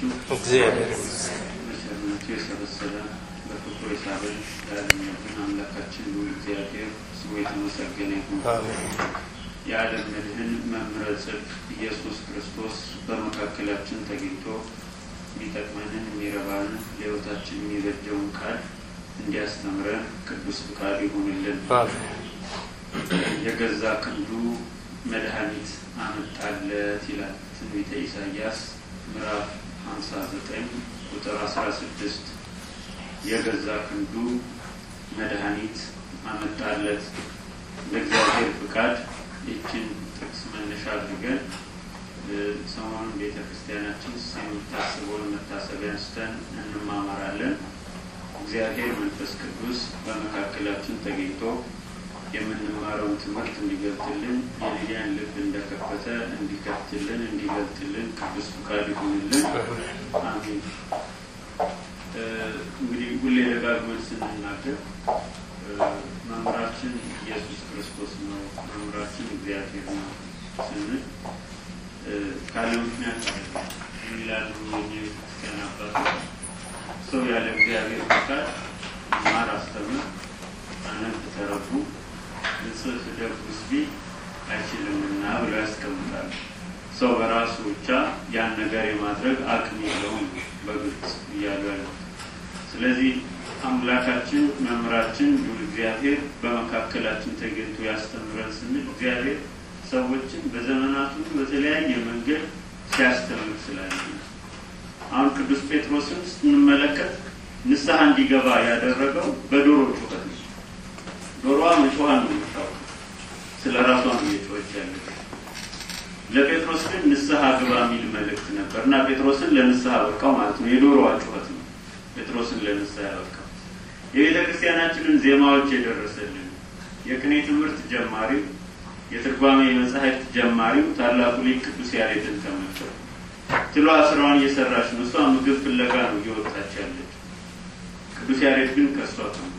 ናችሁ? እግዚአብሔር ይመስገን። በቸርነቱ የሰበሰበ በፍቅሩ የሳበን የዓለምነትን አምላካችን ልዑል እግዚአብሔር ስሙ የተመሰገነ ይሁን። አሜን። የዓለም መድህን መምህረ ጽድቅ ኢየሱስ ክርስቶስ በመካከላችን ተገኝቶ የሚጠቅመንን የሚረባንን ለሕይወታችን የሚበጀውን ቃል እንዲያስተምረን ቅዱስ ፍቃድ ይሁንልን። አሜን። የገዛ ክንዱ መድኃኒት አመጣለት ይላል ትንቢተ ኢሳይያስ ምዕራፍ 59 ቁጥር 16 የገዛ ክንዱ መድኃኒት አመጣለት። በእግዚአብሔር ፍቃድ ይችን ጥቅስ መነሻ አድርገን እ፣ ሰሞኑን ቤተ ክርስቲያናችን የምታስበውን መታሰቢያ አንስተን እንማማራለን። እግዚአብሔር መንፈስ ቅዱስ በመካከላችን ተገኝቶ የምንማረውን ትምህርት እንዲገልጥልን የልያን ልብ እንደከፈተ እንዲከፍትልን እንዲገልጥልን ቅዱስ ፍቃድ ይሁንልን። አሜን። እ፣ እንግዲህ ሁሌ ደጋግመን ስንናገር እ፣ መምህራችን ኢየሱስ ክርስቶስ ነው፣ መምህራችን እግዚአብሔር ነው ስንል እ፣ ካለ ምክንያት አይደለም። የሚላሉ የኛ ክርስቲያን አባቶች ሰው ያለ እግዚአብሔር ፍቃድ ማር አስተምር አነብ ተረዱ ንጽህ ደጉስ ቢል አይችልምና ብለው ያስቀምጣሉ። ሰው በራሱ ብቻ ያን ነገር የማድረግ አቅም የለውም በግልጽ እያሉ ያሉት። ስለዚህ አምላካችን መምህራችን ልዑል እግዚአብሔር በመካከላችን ተገኝቶ ያስተምረን ስንል እግዚአብሔር ሰዎችን በዘመናቱ በተለያየ መንገድ ሲያስተምር ስላለ ነው። አሁን ቅዱስ ጴጥሮስን ስንመለከት ንስሐ እንዲገባ ያደረገው በዶሮ ጩኸት ነው። ዶሮዋ መጮኋ ነው የምታውቀው፣ ስለ ራሷ ነው እየጮኸች ያለች። ለጴጥሮስ ግን ንስሐ ግባ የሚል መልእክት ነበር እና ጴጥሮስን ለንስሐ በቃው ማለት ነው። የዶሮዋ ጩኸት ነው ጴጥሮስን ለንስሐ ያበቃው። የቤተ ክርስቲያናችንን ዜማዎች የደረሰልን የቅኔ ትምህርት ጀማሪው የትርጓሜ መጻሕፍት ጀማሪው ታላቁ ሊቅ ቅዱስ ያሬድን ተመልከቱ። ትሏ ስራዋን እየሰራች ነው። እሷ ምግብ ፍለጋ ነው እየወጣች ያለች። ቅዱስ ያሬድ ግን ከእሷ ተምሯል።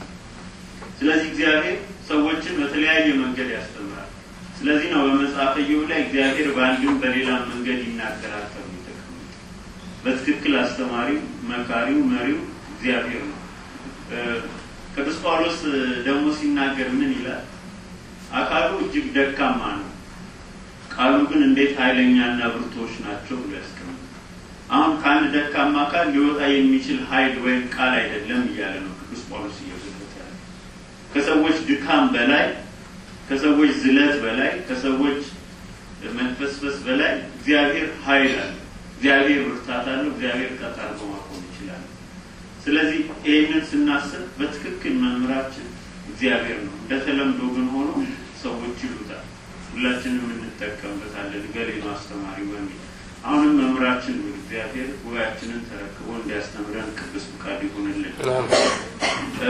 ስለዚህ እግዚአብሔር ሰዎችን በተለያየ መንገድ ያስተምራል። ስለዚህ ነው በመጽሐፈ ኢዮብ ላይ እግዚአብሔር በአንድም በሌላም መንገድ ይናገራል ተብሎ የተቀመጠ። በትክክል አስተማሪው፣ መካሪው፣ መሪው እግዚአብሔር ነው። እ፣ ቅዱስ ጳውሎስ ደግሞ ሲናገር ምን ይላል? አካሉ እጅግ ደካማ ነው፣ ቃሉ ግን እንዴት ኃይለኛና ብርቶች ናቸው ብሎ ያስቀምጣል። አሁን ከአንድ ደካማ አካል ሊወጣ የሚችል ኃይል ወይም ቃል አይደለም እያለ ነው ቅዱስ ጳውሎስ እየገለጸ ያለ ከሰዎች ድካም በላይ ከሰዎች ዝለት በላይ ከሰዎች መንፈስፈስ በላይ እግዚአብሔር ኃይል አለ። እግዚአብሔር ብርታት አለው። እግዚአብሔር ቀጥ አድርጎ ማቆም ይችላል። ስለዚህ ይህንን ስናስብ በትክክል መምህራችን እግዚአብሔር ነው። እንደተለምዶ ግን ሆኖ ሰዎች ይሉታል። ሁላችንም እንጠቀምበታለን። ገሌ ነው አስተማሪ በሚል አሁንም መምህራችን ነው እግዚአብሔር ጉባኤያችንን ተረክቦ እንዲያስተምረን ቅዱስ ፍቃድ ይሁንልን። እ፣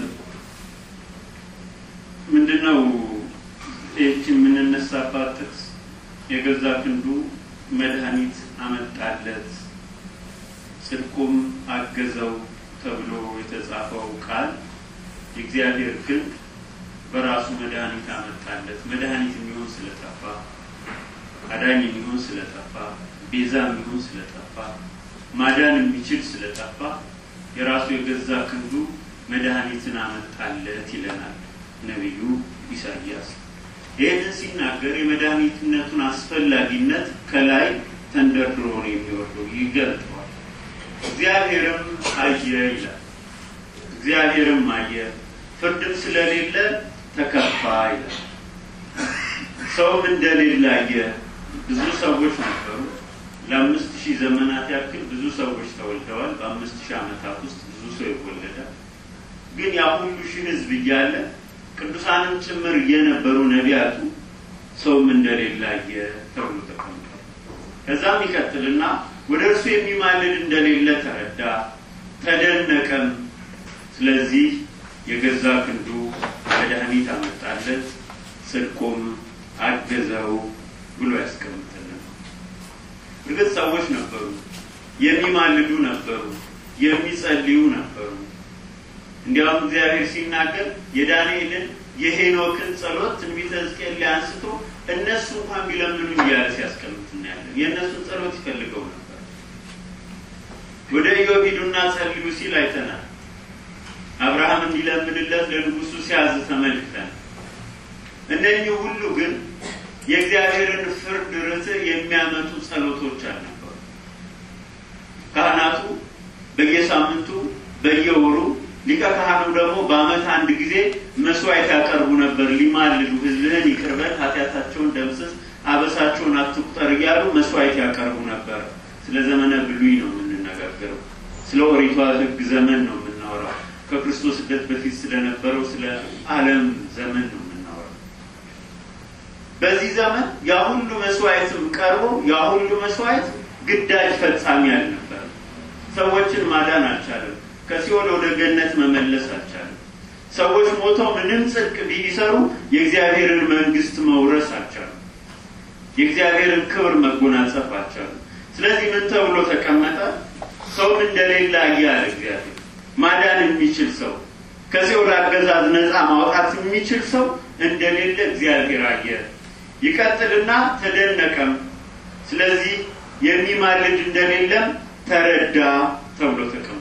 ምንድነው ይህች የምንነሳባት ጥቅስ የገዛ ክንዱ መድኃኒት አመጣለት ጽድቁም አገዘው ተብሎ የተጻፈው ቃል የእግዚአብሔር ክንድ በራሱ መድኃኒት አመጣለት። መድኃኒት የሚሆን ስለጠፋ፣ አዳኝ የሚሆን ስለጠፋ፣ ቤዛ የሚሆን ስለጠፋ፣ ማዳን የሚችል ስለጠፋ የራሱ የገዛ ክንዱ መድኃኒትን አመጣለት ይለናል ነቢዩ ኢሳይያስ። ይህንን ሲናገር የመድኃኒትነቱን አስፈላጊነት ከላይ ተንደርድሮ ነው የሚወርደው፣ ይገልጠዋል። እግዚአብሔርም አየ ይላል። እግዚአብሔርም አየ ፍርድም ስለሌለ ተከፋ ይላል። ሰውም እንደሌለ አየ። ብዙ ሰዎች ነበሩ። ለአምስት ሺህ ዘመናት ያክል ብዙ ሰዎች ተወልደዋል። በአምስት ሺህ ዓመታት ውስጥ ብዙ ሰው ይወለዳል። ግን ያ ሁሉ ሺህ ሕዝብ እያለ ቅዱሳንም ጭምር እየነበሩ ነቢያቱ ሰውም እንደሌለ አየ ተብሎ ተቀምጧል። ከዛም ይቀጥልና ወደ እርሱ የሚማልድ እንደሌለ ተረዳ፣ ተደነቀም። ስለዚህ የገዛ ክንዱ መድኃኒት አመጣለት፣ ጽድቁም አገዘው ብሎ ያስቀምጥልን። እርግጥ ሰዎች ነበሩ፣ የሚማልዱ ነበሩ፣ የሚጸልዩ ነበሩ። እንዲያውም እግዚአብሔር ሲናገር የዳንኤልን የሄኖክን ጸሎት ትንቢተ ሕዝቅኤል ላይ አንስቶ እነሱ እንኳን ቢለምኑኝ እያለ ሲያስቀምጥ እናያለን። የእነሱን ጸሎት ይፈልገው ነበር። ወደ ኢዮብ ሂዱና ጸልዩ ሲል አይተናል። አብርሃም እንዲለምንለት ለንጉሱ ሲያዝ ተመልክተን እነኚህ ሁሉ ግን የእግዚአብሔርን ፍርድ ርትዕ የሚያመጡ ጸሎቶች አልነበሩ። ካህናቱ በየሳምንቱ በየወሩ ሊቀ ካህኑ ደግሞ በዓመት አንድ ጊዜ መስዋዕት ያቀርቡ ነበር። ሊማልዱ ሕዝብህን ይቅር በል ኃጢአታቸውን ደምስስ አበሳቸውን አትቁጠር እያሉ መስዋዕት ያቀርቡ ነበር። ስለ ዘመነ ብሉይ ነው የምንነጋገረው። ስለ ኦሪቷ ሕግ ዘመን ነው የምናወራው። ከክርስቶስ ስደት በፊት ስለነበረው ስለ ዓለም ዘመን ነው የምናወራው። በዚህ ዘመን ያ ሁሉ መስዋዕትም ቀርቦ ያ ሁሉ መስዋዕት ግዳጅ ፈጻሚ አልነበረም። ሰዎችን ማዳን አልቻለም። ከሲኦል ወደ ገነት መመለስ አልቻለም። ሰዎች ሞተው ምንም ጽድቅ ቢሰሩ የእግዚአብሔርን መንግስት መውረስ አልቻሉም። የእግዚአብሔርን ክብር መጎናጸፍ አልቻሉም። ስለዚህ ምን ተብሎ ተቀመጠ? ሰውም እንደሌለ አየ አለ እግዚአብሔር። ማዳን የሚችል ሰው ከሲኦል አገዛዝ ነፃ ማውጣት የሚችል ሰው እንደሌለ እግዚአብሔር አየ። ይቀጥልና ተደነቀም። ስለዚህ የሚማልድ እንደሌለም ተረዳ ተብሎ ተቀምጦ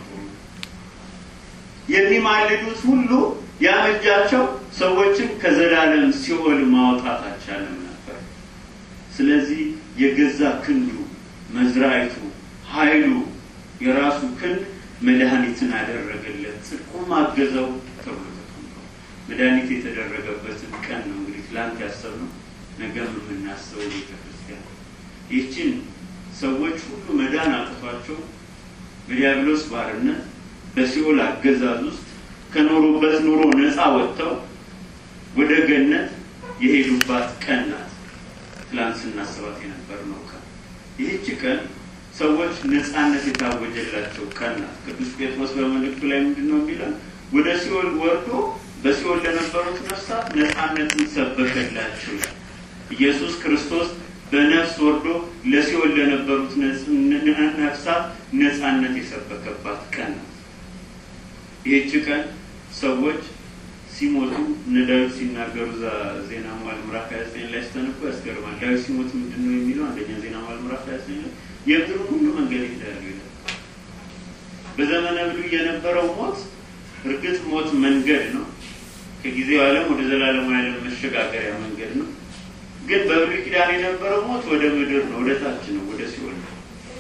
የሚማልዱት ሁሉ ያመጃቸው ሰዎችን ከዘላለም ሲኦል ማውጣት አልቻለም ነበር። ስለዚህ የገዛ ክንዱ መዝራይቱ ኃይሉ የራሱ ክንድ መድኃኒትን አደረገለት፣ ጽድቁም አገዘው ተብሎ ተቀምጧል። መድኃኒት የተደረገበትን ቀን ነው እንግዲህ ትላንት ያሰብነው ነገም የምናስበው ቤተ ክርስቲያን ይህችን ሰዎች ሁሉ መዳን አቅቷቸው በዲያብሎስ ባርነት በሲኦል አገዛዝ ውስጥ ከኖሩበት ኑሮ ነፃ ወጥተው ወደ ገነት የሄዱባት ቀን ናት። ትላንት ስናስባት የነበርነው ቀን ይህች ቀን ሰዎች ነፃነት የታወጀላቸው ቀን ናት። ቅዱስ ጴጥሮስ በመልእክቱ ላይ ምንድን ነው የሚለው? ወደ ሲኦል ወርዶ በሲኦል ለነበሩት ነፍሳት ነፃነትን ሰበከላቸው። ኢየሱስ ክርስቶስ በነፍስ ወርዶ ለሲኦል ለነበሩት ነፍሳት ነፃነት የሰበከባት ቀን ናት። ይህች ቀን ሰዎች ሲሞቱ እነ ዳዊት ሲናገሩ እዛ ዜና መዋዕል ምዕራፍ ሀያ ዘጠኝ ላይ ስተንኮ ያስገርማል። ዳዊት ሲሞት ምንድን ነው የሚለው? አንደኛ ዜና መዋዕል ምዕራፍ ሀያ ዘጠኝ ላይ የምድሩን ሁሉ መንገድ ይሄዳሉ ይላል። በዘመነ ብሉይ የነበረው ሞት እርግጥ ሞት መንገድ ነው፣ ከጊዜው ዓለም ወደ ዘላለማዊ ዓለም መሸጋገሪያ መንገድ ነው። ግን በብሉይ ኪዳን የነበረው ሞት ወደ ምድር ነው፣ ወደ ታች ነው፣ ወደ ሲኦል ነው።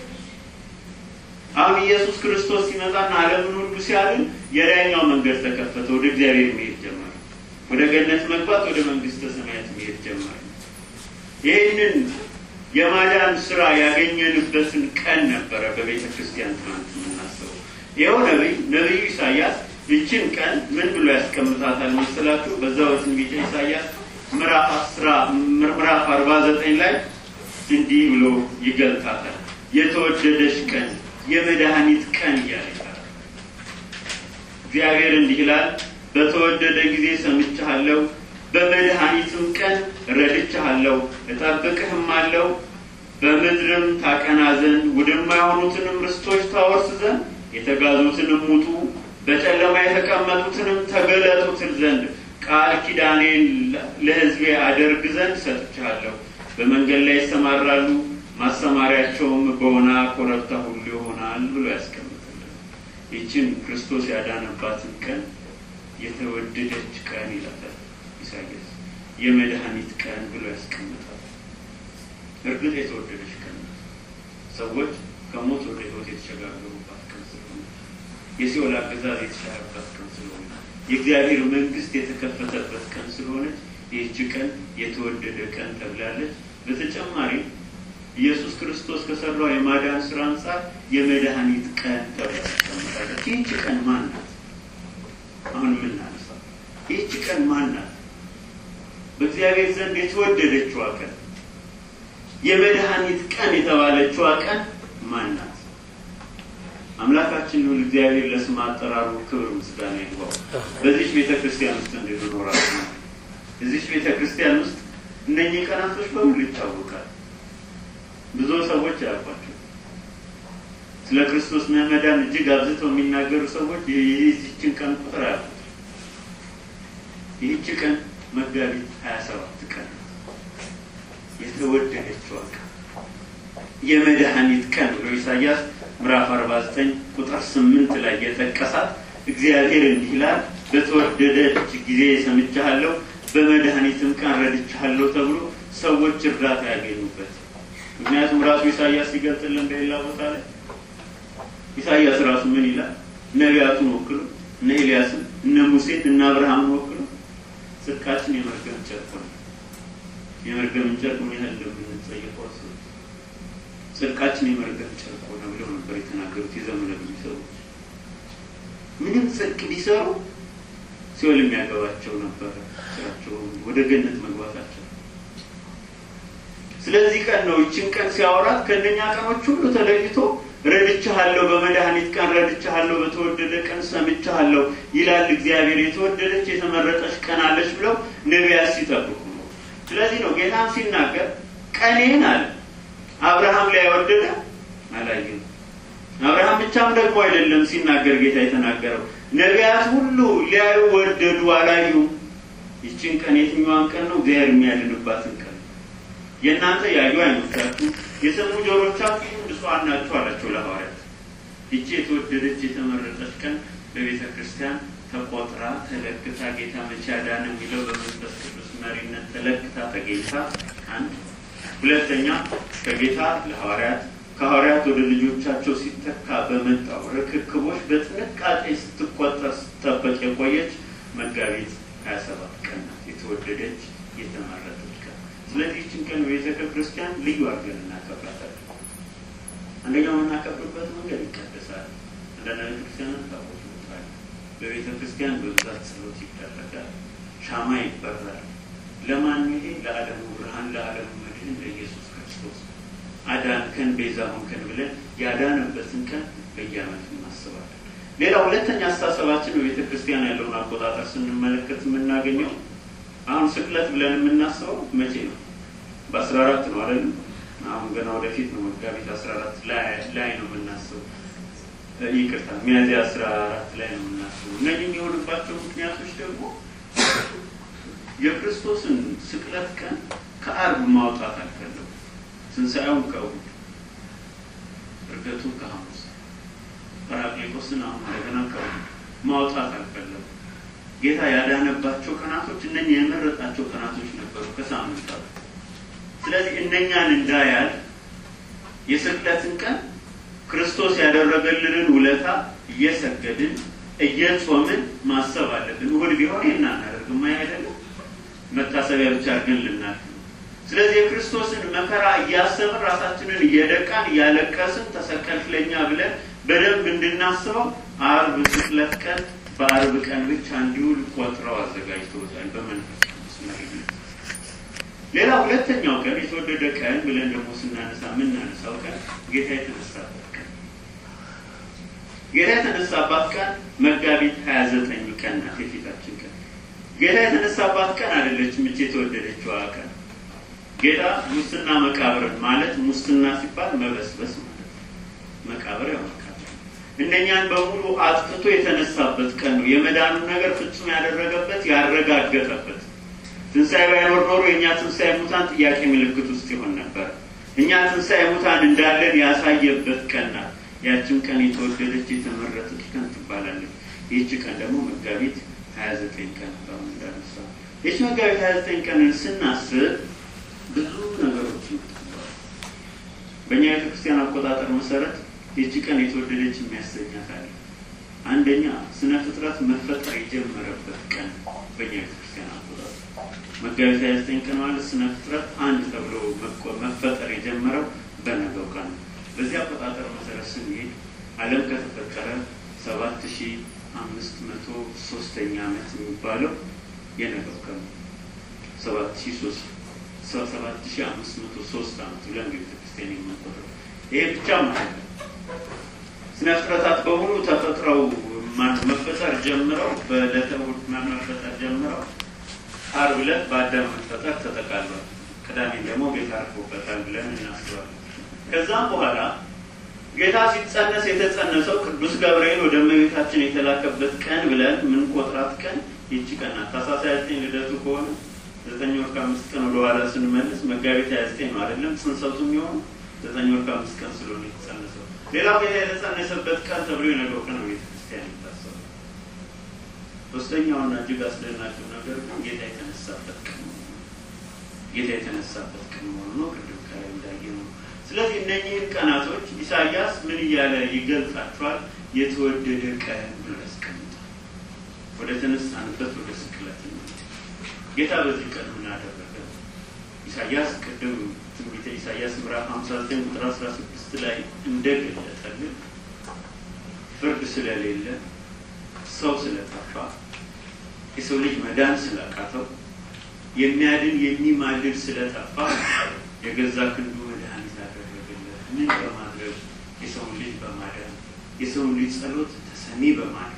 አሁን ኢየሱስ ክርስቶስ ሲመጣና ዓለምን ሁሉ ሲያድን የላይኛው መንገድ ተከፈተ። ወደ እግዚአብሔር መሄድ ጀመረ። ወደ ገነት መግባት፣ ወደ መንግስተ ሰማያት መሄድ ጀመረ። ይህንን የማዳን ስራ ያገኘንበትን ቀን ነበረ በቤተ ክርስቲያን ትናንት የምናስበው። ይኸው ነቢይ ነቢዩ ኢሳያስ ይችን ቀን ምን ብሎ ያስቀምጣታል መሰላችሁ? በዛው ትንቢተ ኢሳያስ ምዕራፍ አስራ ምዕራፍ አርባ ዘጠኝ ላይ እንዲህ ብሎ ይገልጣታል። የተወደደች ቀን የመድኃኒት ቀን እያለ ይላል። እግዚአብሔር እንዲህ ይላል፣ በተወደደ ጊዜ ሰምቻለሁ፣ በመድኃኒትም ቀን ረድቻለሁ፣ እጠብቅህም አለው በምድርም ታቀና ዘንድ ውድማ የሆኑትንም ርስቶች ታወርስ ዘንድ የተጋዙትንም ውጡ፣ በጨለማ የተቀመጡትንም ተገለጡ ትል ዘንድ ቃል ኪዳኔን ለሕዝቤ አደርግ ዘንድ ሰጥቻለሁ። በመንገድ ላይ ይሰማራሉ ማሰማሪያቸውም በሆነ ኮረብታ ሁሉ ይሆናል ብሎ ያስቀምጥልን። ይችን ክርስቶስ ያዳነባትን ቀን የተወደደች ቀን ይላታል ኢሳያስ። የመድኃኒት ቀን ብሎ ያስቀምጣል። እርግጥ የተወደደች ቀን ናት። ሰዎች ከሞት ወደ ሕይወት የተሸጋገሩባት ቀን ስለሆነች፣ የሲኦል አገዛዝ የተሻረባት ቀን ስለሆነ፣ የእግዚአብሔር መንግስት የተከፈተበት ቀን ስለሆነች ይህች ቀን የተወደደ ቀን ተብላለች። በተጨማሪ ኢየሱስ ክርስቶስ ከሰራው የማዳን ስራ አንጻር የመድኃኒት ቀን ተብላ ትቀመጣለች። ይህች ቀን ማን ናት? አሁን የምናነሳው ይህች ቀን ማን ናት? በእግዚአብሔር ዘንድ የተወደደችዋ ቀን የመድኃኒት ቀን የተባለችዋ ቀን ማን ናት? አምላካችን ይሁን እግዚአብሔር ለስም አጠራሩ ክብር ምስጋና ይግባው። በዚች ቤተ ክርስቲያን ውስጥ እንድንኖራት ነው። እዚች ቤተ ክርስቲያን ውስጥ እነኚህ ቀናቶች በሙሉ ይታወቃል። ብዙ ሰዎች አያውቋቸው። ስለ ክርስቶስ መዳን እጅግ አብዝተው የሚናገሩ ሰዎች ይህችን ቀን ቁጥር አያውቁት። ይህች ቀን መጋቢት ሀያ ሰባት ቀን የተወደደችዋ ቀን የመድኃኒት ቀን ብሎ ኢሳያስ ምዕራፍ 49 ቁጥር 8 ላይ የጠቀሳት እግዚአብሔር እንዲህ ይላል፣ በተወደደች ጊዜ ሰምቻለሁ፣ በመድኃኒትም ቀን ረድቻለሁ ተብሎ ሰዎች እርዳታ ያገኙበት። ምክንያቱም ራሱ ኢሳያስ ሲገልጥልን በሌላ ቦታ ላይ ኢሳያስ ራሱ ምን ይላል? ነቢያቱን ወክሎ እነ ኤልያስን እነ ሙሴን እነ አብርሃምን ወክሎ ጽድቃችን የመርገም ጨርቅ ነው። የመርገምን ጨርቅ ምን ያህል እንደምንጸየፈው አስቡ። ጽድቃችን የመርገም ጨርቅ ሆነ ብለው ነበር የተናገሩት የዘመነ ብዙ ሰዎች። ምንም ጽድቅ ቢሰሩ ሲኦል የሚያገባቸው ነበረ ስራቸው ወደ ገነት መግባታቸው። ስለዚህ ቀን ነው ይችን ቀን ሲያወራት ከእነኛ ቀኖች ሁሉ ተለይቶ ረድቻለሁ፣ በመድኃኒት ቀን ረድቻለሁ፣ በተወደደ ቀን ሰምቻለሁ ይላል እግዚአብሔር። የተወደደች የተመረጠች ቀን አለች ብለው ነቢያት ሲጠብቁ ነው። ስለዚህ ነው ጌታም ሲናገር ቀኔን አለ አብርሃም ላይ ያወደደ አላየም። አብርሃም ብቻም ደግሞ አይደለም ሲናገር ጌታ የተናገረው ነቢያት ሁሉ ሊያዩ ወደዱ፣ አላዩም። ይችን ቀን የትኛዋን ቀን ነው? እግዚአብሔር የሚያድንባትን ቀን የእናንተ ያዩ አይኖቻችሁ የሰሙ ጆሮቻችሁ ብፁዓን ናችሁ አላቸው ለሐዋርያት። ይቺ የተወደደች የተመረጠች ቀን በቤተ ክርስቲያን ተቆጥራ ተለክታ ጌታ መቼ አዳነ የሚለው በመንፈስ ቅዱስ መሪነት ተለክታ ተገኝታ አንድ ሁለተኛ ከጌታ ለሐዋርያት ከሐዋርያት ወደ ልጆቻቸው ሲተካ በመጣው ርክክቦች በጥንቃቄ ስትቆጠር ስትጠበቅ የቆየች መጋቢት ሀያ ሰባት ቀን ናት። የተወደደች የተመረጠች ቀን። ስለዚህ ይችን ቀን በቤተ ክርስቲያን ልዩ አድርገን እናከብራታለን። አንደኛው የምናከብርበት መንገድ ይቀደሳል። አንዳንድ ቤተ ክርስቲያናት ታቦት ይወጣል። በቤተ ክርስቲያን በብዛት ጸሎት ይደረጋል። ሻማ ይበራል። ለማን ይሄ? ለዓለሙ ብርሃን ለዓለሙ መድህን ለኢየሱስ ክርስቶስ አዳንከን ቤዛ ሆንከን ብለን ያዳነበትን ቀን በየዓመቱ እናስባለን። ሌላ ሁለተኛ አስተሳሰባችን በቤተ ክርስቲያን ያለውን አቆጣጠር ስንመለከት የምናገኘው አሁን ስቅለት ብለን የምናስበው መቼ ነው? በአስራ አራት ነው አይደለም? አሁን ገና ወደፊት ነው መጋቢት አስራ አራት ላይ ነው የምናስበው። ይቅርታ ሚያዝያ አስራ አራት ላይ ነው የምናስበው። እነዚህ የሚሆንባቸው ምክንያቶች ደግሞ የክርስቶስን ስቅለት ቀን ከአርብ ማውጣት አልፈለጉም። ትንሣኤውን ከእሑድ፣ እርገቱን ከሐሙስ፣ ጰራቅሊጦስን አሁን እንደገና ከእሑድ ማውጣት አልፈለጉም። ጌታ ያዳነባቸው ቀናቶች እነኚህ የመረጣቸው ቀናቶች ነበሩ ከሳምንታት። ስለዚህ እነኛን እንዳያል የስቅለትን ቀን ክርስቶስ ያደረገልንን ውለታ እየሰገድን እየጾምን ማሰብ አለብን። እሑድ ቢሆን ይህን አናደርግም አይደለም መታሰቢያ ብቻ አድርገን ልናልፍ ነው። ስለዚህ የክርስቶስን መከራ እያሰብን ራሳችንን እየደቃን እያለቀስን ተሰቀልክ ለእኛ ብለን በደንብ እንድናስበው አርብ ስቅለት ቀን በአርብ ቀን ብቻ እንዲውል ቆጥረው አዘጋጅተውታል በመንፈስ ቅዱስ መሪነት። ሌላ ሁለተኛው ቀን የተወደደ ቀን ብለን ደግሞ ስናነሳ የምናነሳው ቀን ጌታ የተነሳበት ቀን ጌታ የተነሳባት ቀን መጋቢት ሀያ ዘጠኝ ቀን ናት። የፊታችን ቀን ጌታ የተነሳባት ቀን አይደለችም። እች የተወደደችዋ ቀን ጌታ ሙስና መቃብርን ማለት ሙስና ሲባል መበስበስ ማለት መቃብር ያው መቃብር እነኛን በሙሉ አጥፍቶ የተነሳበት ቀን ነው። የመዳኑን ነገር ፍጹም ያደረገበት ያረጋገጠበት። ትንሣኤ ባይኖር ኖሮ የእኛ ትንሣኤ ሙታን ጥያቄ ምልክት ውስጥ ይሆን ነበር። እኛ ትንሣኤ ሙታን እንዳለን ያሳየበት ቀን ናት። ያችን ቀን የተወደደች የተመረጠች ቀን ትባላለች። ይህች ቀን ደግሞ መጋቢት ሀያ ዘጠኝ ቀን አሁን እንዳነሳ ይህች መጋቢት ሀያ ዘጠኝ ቀንን ስናስብ ብዙ ነገሮች ይመጣሉ። በእኛ ቤተክርስቲያን አቆጣጠር መሰረት ይህች ቀን የተወደደች የሚያሰኛት አለ። አንደኛ ስነ ፍጥረት መፈጠር የጀመረበት ቀን በእኛ ቤተክርስቲያን አቆጣጠር መጋቢት ሀያ ዘጠኝ ቀን ማለት ስነ ፍጥረት አንድ ተብሎ መፈጠር የጀመረው በነገው ቀን ነው። በዚህ አቆጣጠር መሰረት ስንሄድ ዓለም ከተፈጠረ ሰባት ሺ አምስት መቶ ሶስተኛ ዓመት የሚባለው የነገው ቀን ነው። ሰባት ሺ ሶስት ሰባት ሺ አምስት መቶ ሶስት ዓመት ብለን ቤተክርስቲያን የምንቆጥረው ይሄ ብቻ ማለት ነው። ስነ ፍጥረታት በሙሉ ተፈጥረው መፈጠር ጀምረው በዕለተ እሑድ መፈጠር ጀምረው ዓርብ ዕለት በአዳም መፈጠር ተጠቃሏል። ቅዳሜን ደግሞ ጌታ አርፎበታል ብለን እናስባለን። ከዛም በኋላ ጌታ ሲጸነስ የተጸነሰው ቅዱስ ገብርኤል ወደ እመቤታችን የተላከበት ቀን ብለን ምንቆጥራት ቀን ይቺ ቀን ናት። ታኅሳስ ሃያ ዘጠኝ ልደቱ ከሆነ ዘጠኝ ወር ከአምስት ቀን ወደ ኋላ ስንመልስ መጋቢት ሀያ ዘጠኝ ነው አይደለም ጽንሰቱ የሚሆኑ ዘጠኝ ወር ከአምስት ቀን ስለሆነ የተጸነሰው። ሌላው ጌታ የተጸነሰበት ቀን ተብሎ የነገው ቀን ነው ቤተክርስቲያን የሚታሰበው። ሶስተኛውና እጅግ አስደናቂው ነገር ግን ጌታ የተነሳበት ቀን ነው። ጌታ የተነሳበት ቀን መሆኑ ነው። ቅድም ከላይ እንዳየ ነው። ስለዚህ እነኚህን ቀናቶች ኢሳያስ ምን እያለ ይገልጻቸዋል? የተወደደ ቀን ብሎ ያስቀምጣል። ወደ ተነሳንበት ወደ ስቅለት ነው። ጌታ በዚህ ቀን ምን አደረገ? ኢሳያስ ቅድም ትንቢተ ኢሳያስ ምዕራፍ 59 ቁጥር 16 ላይ እንደገለጠልን ፍርድ ስለሌለ ሰው ስለጠፋ የሰው ልጅ መዳን ስላቃተው የሚያድን የሚማልድ ስለጠፋ የገዛ ክንዱ መድኃኒት አደረገለት። ምን በማድረግ የሰውን ልጅ በማዳን የሰውን ልጅ ጸሎት ተሰሚ በማድረግ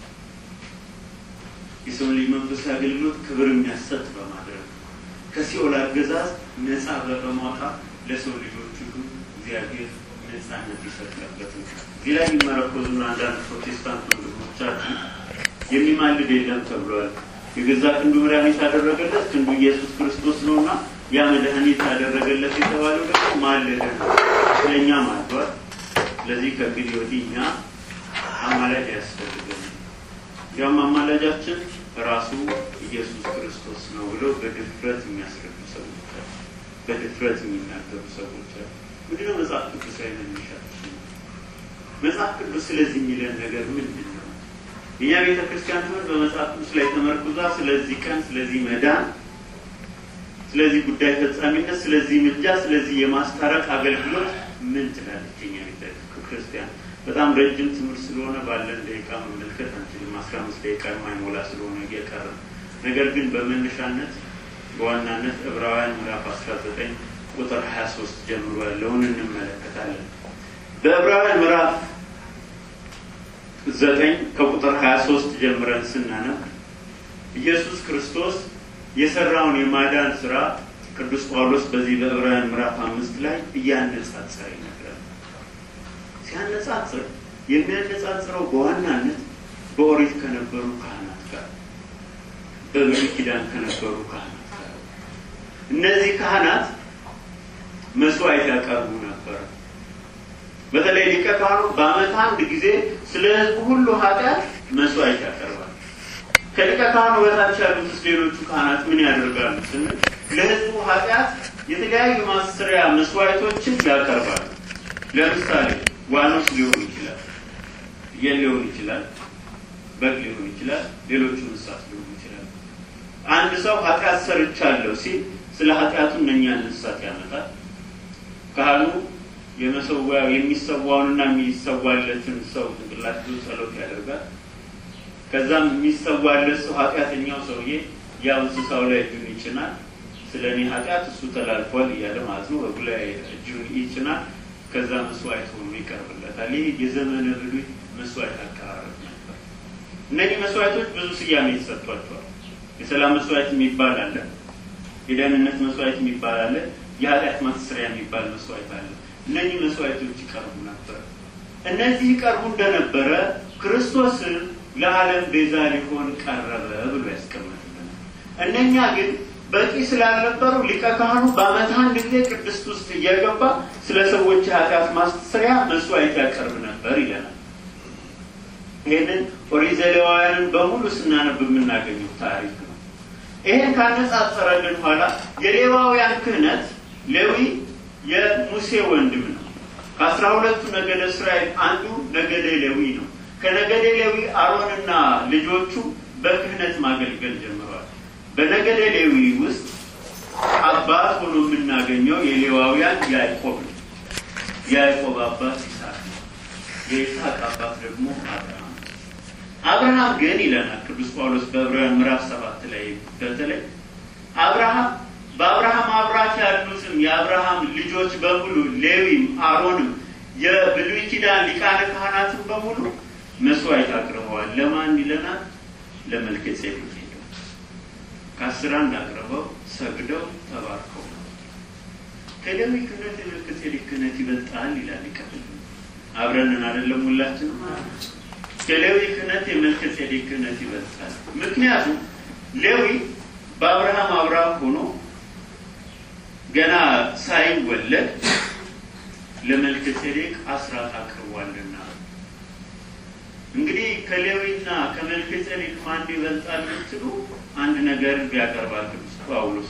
የሰውን ልጅ መንፈሳዊ አገልግሎት ክብር የሚያሰጥ በማድረግ ከሲኦል አገዛዝ ነፃ በማውጣት ለሰው ልጆች ሁሉ እግዚአብሔር ነፃነት የሰጠበት ነው። እዚህ ላይ የሚመረኮዙን አንዳንድ ፕሮቴስታንት ወንድሞቻችን የሚማልድ የለም ተብሏል። የገዛ ክንዱ መድኃኒት ያደረገለት ክንዱ ኢየሱስ ክርስቶስ ነው እና ያ መድኃኒት ያደረገለት የተባለው ደግሞ ማለደ ነው። ስለኛ ማልዷል። ስለዚህ ከእንግዲህ ወዲህ እኛ አማላጅ ያስፈልገን። ያም አማላጃችን ራሱ ኢየሱስ ክርስቶስ ነው ብለው በድፍረት የሚያስረዱ ሰዎች አሉ። በድፍረት የሚናገሩ ሰዎች አሉ። ምንድነው መጽሐፍ ቅዱሳዊ መነሻችን? መጽሐፍ ቅዱስ ስለዚህ የሚለን ነገር ምንድን ነው? የእኛ ቤተ ክርስቲያን ትምህርት በመጽሐፍ ቅዱስ ላይ ተመርኩዛ ስለዚህ ቀን፣ ስለዚህ መዳን፣ ስለዚህ ጉዳይ ፈጻሚነት፣ ስለዚህ ምልጃ፣ ስለዚህ የማስታረቅ አገልግሎት ምን ትላለች የኛ ቤተ ክርስቲያን? በጣም ረጅም ትምህርት ስለሆነ ባለን ደቂቃ መመልከት አንችልም። አስራ አምስት ደቂቃ የማይሞላ ስለሆነ እየቀረ ነገር ግን በመነሻነት በዋናነት ዕብራውያን ምዕራፍ አስራ ዘጠኝ ቁጥር ሀያ ሶስት ጀምሮ ያለውን እንመለከታለን። በዕብራውያን ምዕራፍ ዘጠኝ ከቁጥር ሀያ ሶስት ጀምረን ስናነብ ኢየሱስ ክርስቶስ የሰራውን የማዳን ስራ ቅዱስ ጳውሎስ በዚህ በዕብራውያን ምዕራፍ አምስት ላይ እያነጻጸረ ይነግራል። ሲያነጻጽር የሚያነጻጽረው በዋናነት በኦሪት ከነበሩ ካህናት ጋር፣ በብሉይ ኪዳን ከነበሩ ካህናት ጋር። እነዚህ ካህናት መስዋዕት ያቀርቡ ነበር። በተለይ ሊቀ ካህኑ በዓመት አንድ ጊዜ ስለ ሕዝቡ ሁሉ ኃጢአት መስዋዕት ያቀርባል። ከሊቀ ካህኑ በታች ያሉት ሌሎቹ ካህናት ምን ያደርጋሉ ስንል ለሕዝቡ ኃጢአት የተለያዩ ማሰሪያ መስዋዕቶችን ያቀርባሉ። ለምሳሌ ዋኖስ ሊሆን ይችላል፣ ፍየል ሊሆን ይችላል፣ በግ ሊሆን ይችላል፣ ሌሎቹ እንስሳት ሊሆኑ ይችላል። አንድ ሰው ኃጢአት ሰርቻለሁ ሲል ስለ ኃጢአቱ እነኛን እንስሳት ያመጣል። ካህኑ የመሰዊያ የሚሰዋውንና የሚሰዋለትን ሰው ጭንቅላት ይዞ ጸሎት ያደርጋል። ከዛም የሚሰዋለት ሰው ኃጢአተኛው ሰውዬ ያው እንስሳው ላይ እጁን ይጭናል። ስለ እኔ ኃጢአት እሱ ተላልፏል እያለ ማለት ነው። በጉ ላይ እጁን ይጭናል። ከዛ መስዋዕት ሆኖ ይቀርብለታል። ይህ የዘመነ ብሉይ መስዋዕት አቀራረብ ነበር። እነዚህ መስዋዕቶች ብዙ ስያሜ ተሰጥቷቸዋል። የሰላም መስዋዕት የሚባል አለ። የደህንነት መስዋዕት የሚባል አለ። የኃጢአት ማስተስሪያ የሚባል መስዋዕት አለ። እነዚህ መስዋዕቶች ይቀርቡ ነበር። እነዚህ ይቀርቡ እንደነበረ ክርስቶስን ለዓለም ቤዛ ሊሆን ቀረበ ብሎ ያስቀምጥልናል። እነኛ ግን በቂ ስላልነበሩ ሊቀ ካህኑ በዓመት አንድ ጊዜ ቅድስት ውስጥ እየገባ ስለ ሰዎች የኃጢአት ማስተስሪያ መስዋዕት ያቀርብ ነበር ይለናል። ይህንን ኦሪት ዘሌዋውያንን በሙሉ ስናነብ የምናገኘው ታሪክ ነው። ይህን ካነጻጸረልን በኋላ የሌዋውያን ክህነት ሌዊ የሙሴ ወንድም ነው። ከአስራ ሁለቱ ነገደ እስራኤል አንዱ ነገደ ሌዊ ነው። ከነገደ ሌዊ አሮንና ልጆቹ በክህነት ማገልገል ጀምረዋል። በነገደ ሌዊ ውስጥ አባት ሆኖ የምናገኘው የሌዋውያን ያዕቆብ ነው። የያዕቆብ አባት ይስሐቅ ነው። የይስሐቅ አባት ደግሞ አብርሃም አብርሃም ግን ይለናል ቅዱስ ጳውሎስ በዕብራውያን ምዕራፍ ሰባት ላይ በተለይ አብርሃም በአብርሃም አብራክ ያሉትም የአብርሃም ልጆች በሙሉ ሌዊም፣ አሮንም የብሉይ ኪዳን ሊቃነ ካህናትን በሙሉ መስዋዕት አቅርበዋል። ለማን ይለናል? ለመልከ ጼዴቅ ሄደው ከአስር አንድ አቅርበው ሰግደው ተባርከው ከሌዊ ክህነት የመልከ ጼዴቅ ክህነት ይበልጣል ይላል ይቀብል አብረንን አይደለም ሁላችንም ከሌዊ ክህነት የመልከ ጼዴቅ ክህነት ይበልጣል። ምክንያቱም ሌዊ በአብርሃም አብራክ ሆኖ ገና ሳይወለድ ለመልከ ጼዴቅ አስራት አቅርቧልና። እንግዲህ ከሌዊና ከመልከ ጼዴቅ ማን ይበልጣል ብትሉ አንድ ነገር ያቀርባል ቅዱስ ጳውሎስ።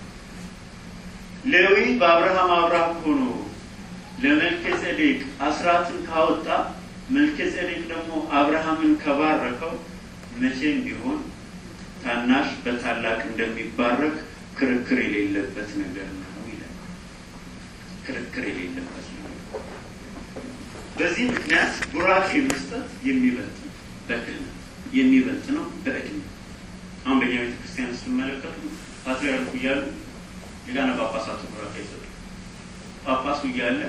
ሌዊ በአብርሃም አብራክ ሆኖ ለመልከ ጼዴቅ አስራትን ካወጣ መልከ ጼዴቅ ደግሞ አብርሃምን ከባረከው መቼም ቢሆን ታናሽ በታላቅ እንደሚባረክ ክርክር የሌለበት ነገር ነው ይላል። ክርክር የሌለበት ነገር። በዚህ ምክንያት ቡራኬ መስጠት የሚበልጥ ነው፣ በክህነት የሚበልጥ ነው በዕድሜ። አሁን በእኛ ቤተ ክርስቲያን ስትመለከቱ ፓትርያርኩ እያሉ ሊቃነ ጳጳሳቱ ቡራኬ አይሰጡ። ጳጳሱ እያለ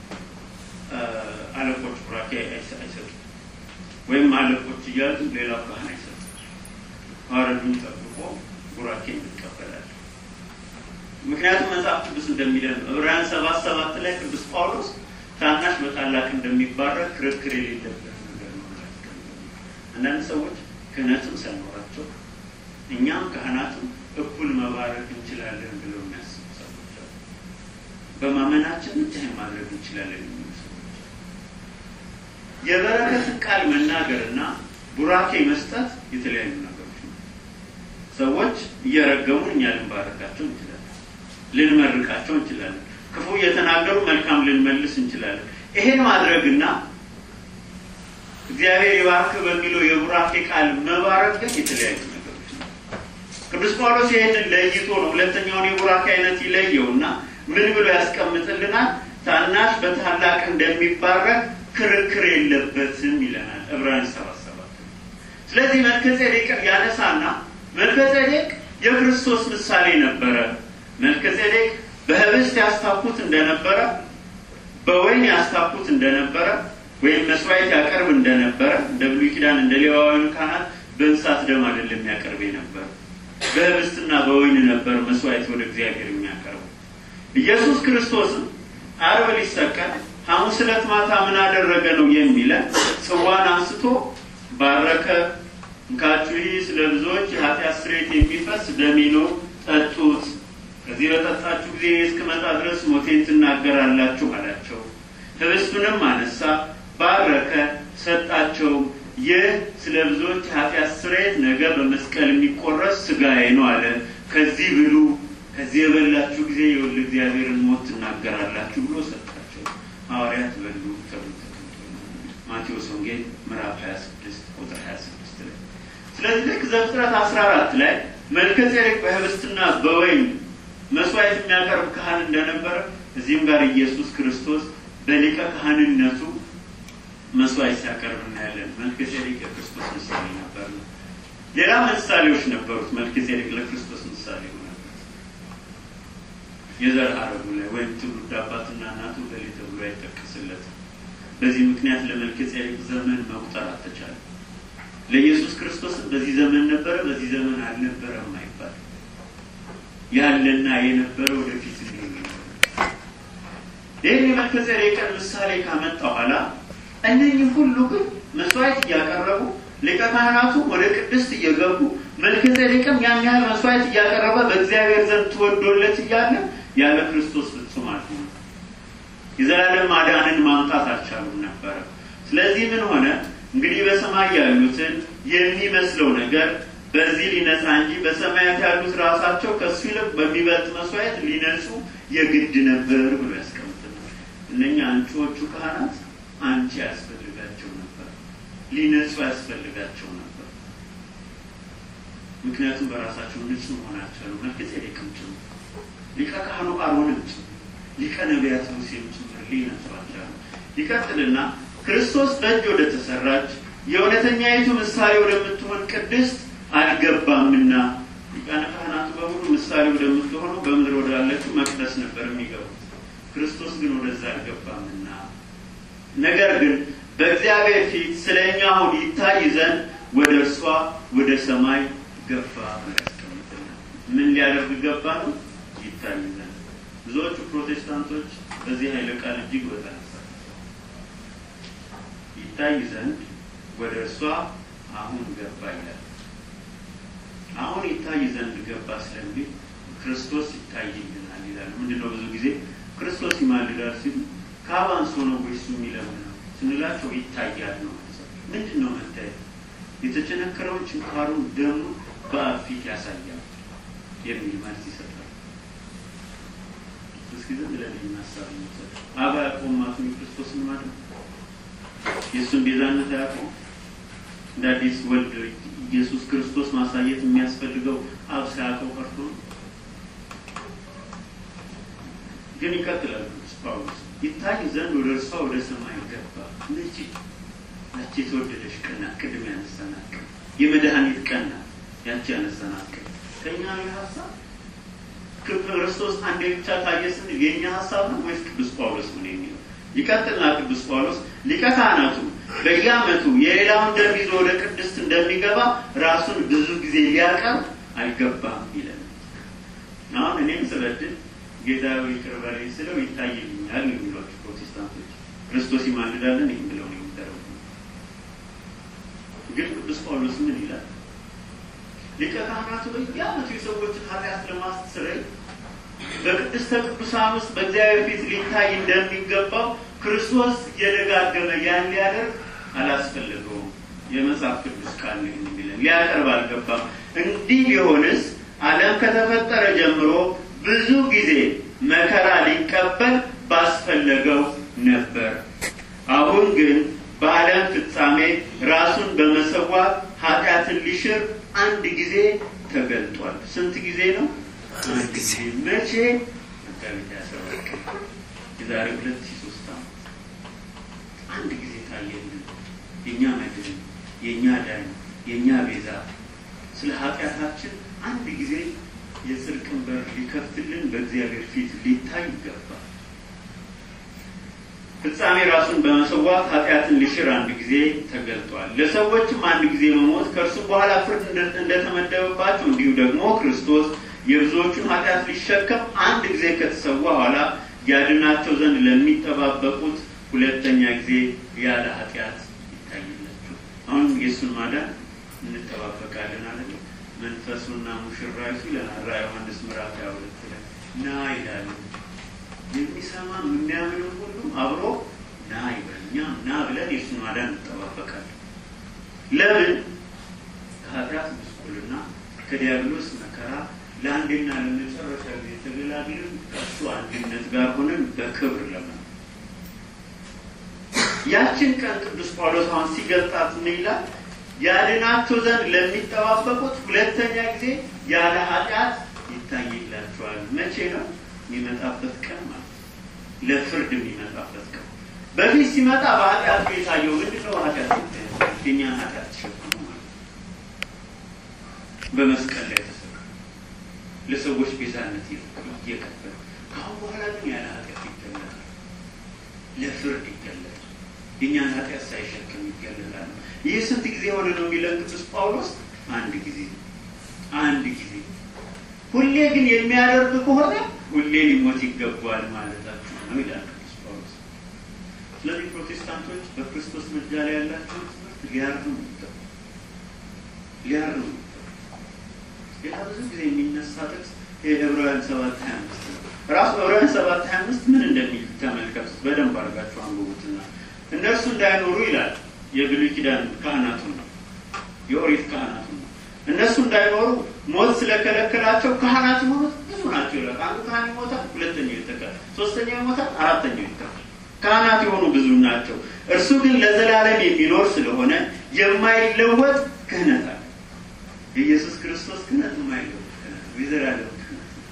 አለቆች ቡራኬ አይሰጡ፣ ወይም አለቆች እያሉ ሌላው ካህን አይሰጡ። ማረዱን ጠብቆ ቡራኬ እንቀበላለን። ምክንያቱም መጽሐፍ ቅዱስ እንደሚለን ነው። ዕብራውያን ሰባት ሰባት ላይ ቅዱስ ጳውሎስ ታናሽ በታላቅ እንደሚባረክ ክርክር የሌለበት ነገር ነው። አንዳንድ ሰዎች ክህነትም ሳይኖራቸው እኛም ካህናትም እኩል መባረክ እንችላለን ብለው የሚያስቡ ሰዎች አሉ። በማመናችን ብቻ ማድረግ እንችላለን የሚሉ ሰዎች የበረከትን ቃል መናገርና ቡራኬ መስጠት የተለያዩ ነገሮች ነው። ሰዎች እየረገሙን እኛ ልንባረካቸው እንችላለን፣ ልንመርቃቸው እንችላለን። ክፉ እየተናገሩ መልካም ልንመልስ እንችላለን። ይሄን ማድረግና እግዚአብሔር ይባርክ በሚለው የቡራኬ ቃል መባረክ ግን የተለያዩ ነገሮች ነው። ቅዱስ ጳውሎስ ይህንን ለይቶ ነው ሁለተኛውን የቡራኬ አይነት ይለየው እና ምን ብሎ ያስቀምጥልናል? ታናሽ በታላቅ እንደሚባረክ ክርክር የለበትም ይለናል ዕብራውያን ሰባት ሰባት ስለዚህ መልከጼዴቅን ያነሳና መልከጼዴቅ የክርስቶስ ምሳሌ ነበረ። መልከጼዴቅ በህብስት ያስታኩት እንደነበረ፣ በወይን ያስታኩት እንደነበረ ወይም መስዋዕት ያቀርብ እንደነበረ እንደ ብሉይ ኪዳን እንደ ሌዋውያን ካህናት በእንስሳት ደም አይደለም የሚያቀርብ ነበር። በህብስትና በወይን ነበር መስዋዕት ወደ እግዚአብሔር የሚያቀርበው። ኢየሱስ ክርስቶስም ዓርብ ሊሰቀል ሐሙስ ዕለት ማታ ምን አደረገ ነው የሚለን። ጽዋን አንስቶ ባረከ። እንካችሁ ይህ ስለ ብዙዎች የኃጢአት ስርየት የሚፈስ ደሜ ነው፣ ጠጡት። ከዚህ በጠጣችሁ ጊዜ እስክመጣ ድረስ ሞቴን ትናገራላችሁ አላቸው። ህብስቱንም አነሳ፣ ባረከ፣ ሰጣቸው። ይህ ስለ ብዙዎች የኃጢአት ስርየት ነገ በመስቀል የሚቆረስ ስጋዬ ነው አለ። ከዚህ ብሉ፣ ከዚህ የበላችሁ ጊዜ የወልደ እግዚአብሔርን ሞት ትናገራላችሁ ብሎ ሰጣቸው። ሐዋርያት በሉ ተብሎ ማቴዎስ ወንጌል ምዕራፍ 26 ቁጥር 26 ላይ። ስለዚህ ልክ ዘፍጥረት 14 ላይ መልከጼዴቅ በህብስትና በወይን መስዋዕት የሚያቀርብ ካህን እንደነበረ እዚህም ጋር ኢየሱስ ክርስቶስ በሊቀ ካህንነቱ መስዋዕት ሲያቀርብ እናያለን። መልከጼዴቅ የክርስቶስ ምሳሌ ነበር። ሌላ ምሳሌዎች ነበሩት። መልከጼዴቅ ለክርስቶስ ምሳሌ ሆነ። የዘር ሐረጉ ላይ ወይም ትውልድ አባትና እናቱ ገሌ ተብሎ አይጠቀስለትም። በዚህ ምክንያት ለመልከጼዴቅ ዘመን መቁጠር አልተቻለም። ለኢየሱስ ክርስቶስም በዚህ ዘመን ነበረ፣ በዚህ ዘመን አልነበረም አይባል ያለና የነበረ ወደፊት ሊሆን ይህን የመልከጼዴቅን ምሳሌ ካመጣ በኋላ እነኚህ ሁሉ ግን መስዋዕት እያቀረቡ ሊቀ ካህናቱ ወደ ቅድስት እየገቡ መልከጼዴቅም ያን ያህል መስዋዕት እያቀረበ በእግዚአብሔር ዘንድ ተወዶለት እያለ ያለ ክርስቶስ ፍጹም አልሆነ። የዘላለም ማዳንን ማምጣት አልቻሉም ነበረ። ስለዚህ ምን ሆነ? እንግዲህ በሰማይ ያሉትን የሚመስለው ነገር በዚህ ሊነጻ እንጂ በሰማያት ያሉት ራሳቸው ከእሱ ይልቅ በሚበልጥ መስዋዕት ሊነጹ የግድ ነበር ብሎ ያስቀምጥናል። እነኛ አንቺዎቹ ካህናት አንቺ ያስፈልጋቸው ነበር፣ ሊነጹ ያስፈልጋቸው ነበር። ምክንያቱም በራሳቸው ንጹሕ መሆን አልቻሉም። መልከጼዴቅም ጭምር ሊቀ ካህኑ አሮንም ጭምር ሊቀ ነቢያት ሙሴም ጭምር ሊነጹ አልቻሉም። ይቀጥልና ክርስቶስ በእጅ ወደ ተሰራች የእውነተኛይቱ ምሳሌ ወደምትሆን ቅድስት አልገባምና ሊቃነ ካህናቱ በሙሉ ምሳሌ ወደምትሆነው በምድር ወዳለችው መቅደስ ነበር የሚገቡት። ክርስቶስ ግን ወደዛ አልገባምና፣ ነገር ግን በእግዚአብሔር ፊት ስለ እኛ አሁን ይታይ ዘንድ ወደ እርሷ ወደ ሰማይ ገባ ያስቀምጥልናል። ምን ሊያደርግ ገባ ነው? ይታይ ዘንድ። ብዙዎቹ ፕሮቴስታንቶች በዚህ ኃይለ ቃል እጅግ በጣም ይታይ ዘንድ ወደ እርሷ አሁን ገባ ይላል። አሁን ይታይ ዘንድ ገባ ስለሚል ክርስቶስ ይታይልናል ይላል። ምንድን ነው ብዙ ጊዜ ክርስቶስ ይማልዳል ሲሉ ከአብ አንሶ ነው ወይስ የሚለምነው ስንላቸው ይታያል ነው። ምንድን ነው መታየት? የተቸነከረውን ችንካሩን ደሙ በአብ ፊት ያሳያል የሚል መልስ ይሰጣል። እስኪ ዝም ብለን ሀሳብ እንውሰድ። አብ አያውቀውም ማቱን ክርስቶስን ማለት የእሱን ቤዛነት አያውቀውም። እንደ አዲስ ወልድ ኢየሱስ ክርስቶስ ማሳየት የሚያስፈልገው አብ ሳያውቀው ቀርቶ ነው። ግን ይቀጥላል ቅዱስ ጳውሎስ ይታይ ዘንድ ወደ እርሷ ወደ ሰማይ ገባ። መቼ? ያቺ የተወደደች ቀን ናት። ቅድም ያነሳናት ቀን የመድኃኒት ቀን ናት። ያቺ ያነሳናት ቀን ከእኛ ነው ሀሳብ ክርስቶስ አንዴ ብቻ ታየ ስንል የእኛ ሀሳብ ነው ወይስ ቅዱስ ጳውሎስ ምን የሚለው? ይቀጥልና ቅዱስ ጳውሎስ ሊቀ ካህናቱ በየዓመቱ የሌላውን ደም ይዞ ወደ ቅድስት እንደሚገባ ራሱን ብዙ ጊዜ ሊያቀርብ አይገባም ይለን። አሁን እኔም ስበድል ጌታ ይቅር በለኝ ስለው ይታይልኛል የሚሏቸው ፕሮቴስታንቶች ክርስቶስ ይማልዳለን ይህም ብለው ነው የሚደረጉ። ግን ቅዱስ ጳውሎስ ምን ይላል? ሊቀ ካህናቱ በየዓመቱ የሰዎችን ኃጢአት ለማስተስረይ በቅድስተ ቅዱሳን ውስጥ በእግዚአብሔር ፊት ሊታይ እንደሚገባው ክርስቶስ እየደጋገመ ያን ሊያደርግ አላስፈለገውም። የመጽሐፍ ቅዱስ ቃል ነው የሚለን ሊያቀርብ አልገባም። እንዲህ ቢሆንስ ዓለም ከተፈጠረ ጀምሮ ብዙ ጊዜ መከራ ሊቀበል ባስፈለገው ነበር። አሁን ግን በዓለም ፍጻሜ ራሱን በመሰዋት ኃጢአትን ሊሽር አንድ ጊዜ ተገልጧል። ስንት ጊዜ ነው? አንድ ጊዜ። መቼ? መጋቢት አስራ ሁለት ቀን የዛሬ ሁለት ሺህ ሶስት ዓመት አንድ ጊዜ ታየልን። የእኛ መድን፣ የእኛ ዳኝ፣ የእኛ ቤዛ ስለ ኃጢአታችን አንድ ጊዜ የጽድቅን በር ሊከፍትልን በእግዚአብሔር ፊት ሊታይ ይገባል። ፍጻሜ ራሱን በመሰዋት ኃጢአትን ሊሽር አንድ ጊዜ ተገልጧል። ለሰዎችም አንድ ጊዜ መሞት ከእርሱም በኋላ ፍርድ እንደተመደበባቸው እንዲሁ ደግሞ ክርስቶስ የብዙዎቹን ኃጢአት ሊሸከም አንድ ጊዜ ከተሰዋ በኋላ ያድናቸው ዘንድ ለሚጠባበቁት ሁለተኛ ጊዜ ያለ ኃጢአት ይታይላቸው። አሁን የእሱን ማዳን እንጠባበቃለን አለ መንፈሱና ሙሽራይቱ ይለናል ራዕየ ዮሐንስ ምዕራፍ ሃያ ሁለት ላይ ና ይላሉ። የሚሰማ የሚያምንም ሁሉ አብሮ ና ይበል። እኛም ና ብለን የእሱን ማዳን እንጠባበቃለን። ለምን? ከኃጢአት ጉስቁልና ከዲያብሎስ መከራ ለአንዴና ለመጨረሻ ጊዜ ተገላግለን ከእሱ አንድነት ጋር ሆነን በክብር ለመ ያችን ቀን ቅዱስ ጳውሎስ አሁን ሲገልጣት ምን ይላል? ያድናቸው ዘንድ ለሚጠባበቁት ሁለተኛ ጊዜ ያለ ኃጢአት ይታይላቸዋል። መቼ ነው? የሚመጣበት ቀን ማለት ለፍርድ የሚመጣበት ቀን። በፊት ሲመጣ በኃጢአት የታየው ምንድን ነው? ኃጢአት የእኛን ኃጢአት ተሸክሞ ማለት በመስቀል ላይ ተሰቅሎ ለሰዎች ቤዛነት እየከፈለ ከአሁን በኋላ ግን ያለ ኃጢአት ይገለጣል፣ ለፍርድ ይገለጣል። የእኛን ኃጢአት ሳይሸክም ይገለጣል። ይህ ስንት ጊዜ ሆነ ነው የሚለን ቅዱስ ጳውሎስ? አንድ ጊዜ አንድ ጊዜ። ሁሌ ግን የሚያደርግ ከሆነ ሁሌ ሊሞት ይገባዋል ማለታችሁ ነው ይላል ቅዱስ ጳውሎስ። ስለዚህ ፕሮቴስታንቶች በክርስቶስ ምልጃ ላይ ያላቸውን ትምህርት ሊያርሙ ይገባል፣ ሊያርሙ ይገባል። ሌላ ብዙ ጊዜ የሚነሳ ጥቅስ የዕብራውያን ሰባት ሀያ አምስት ነው። ራሱ ዕብራውያን ሰባት ሀያ አምስት ምን እንደሚል ተመልከቱት፣ በደንብ አድርጋችሁ አንብቡትና እነርሱ እንዳይኖሩ ይላል የብሉይ ኪዳን ካህናቱ ነው፣ የኦሪት ካህናቱ ነው። እነሱ እንዳይኖሩ ሞት ስለከለከላቸው ካህናት የሆኑት ብዙ ናቸው ይላል። አንዱ ካህን ይሞታል፣ ሁለተኛው ይተካል፣ ሶስተኛው ይሞታል፣ አራተኛው ይተካል። ካህናት የሆኑ ብዙ ናቸው። እርሱ ግን ለዘላለም የሚኖር ስለሆነ የማይለወጥ ክህነት አለ። የኢየሱስ ክርስቶስ ክህነት የማይለወጥ ክህነት ነው፣ የዘላለም ክህነት ነው።